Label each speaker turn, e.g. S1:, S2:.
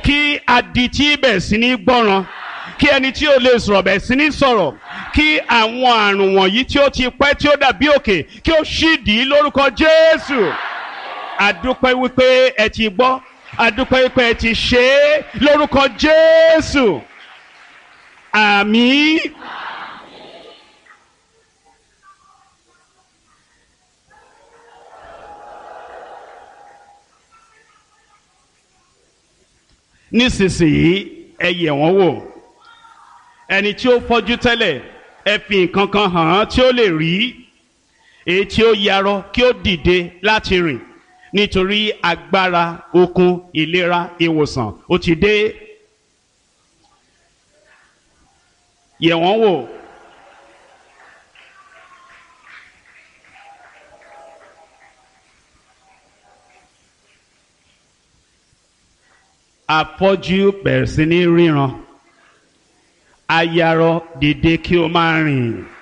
S1: kí adití bẹ̀ sí ní gbọ́ràn kí ẹni tí ó lè sọ̀rọ̀ bẹ̀ sí ní sọ̀rọ̀ kí àwọn àrùn wọ̀nyí tí ó ti pẹ́ tí ó dàbí òkè kí ó ṣídìí lórúkọ Jésù àdúpẹ́ wípé ẹ ti gbọ́ àdúpẹ́ wípé ẹ ti ṣe é lórúkọ Jésù àmín. nísinsìnyí ẹ yẹ̀ wọ́n wò ẹni tí ó fọ́jú tẹ́lẹ̀ ẹ fi nǹkan kan hàn án tí ó lè rí èyí tí ó yarọ kí ó dìde láti rìn nítorí agbára okun ìlera ìwòsàn ó ti dé yẹ̀ wọ́n wò. afọ́jú bẹ̀rẹ̀ sí ní ríran ayarọ dìde kí o máa rìn.